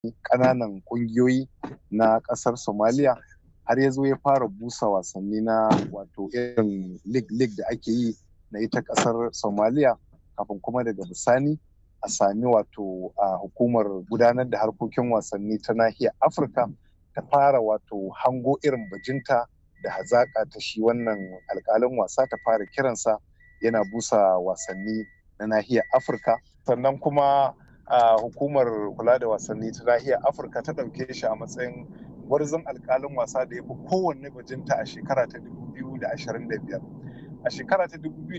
ƙananan ƙungiyoyi na ƙasar Somalia har ya zo ya fara busa wasanni na wato irin lig-lig da ake yi na ita ƙasar Somalia kafin kuma daga bisani a sami wato a hukumar gudanar da harkokin wasanni ta nahiyar Afirka ta fara wato hango irin bajinta da hazaƙa ta shi wannan alƙalin wasa ta fara kiransa yana busa wasanni na nahiyar Afirka sannan kuma a hukumar kula da wasanni ta nahiyar Afirka ta ɗauke shi a matsayin gwarzon alƙalin wasa da ya fi kowanne bajinta a shekara ta 2025 a shekara ta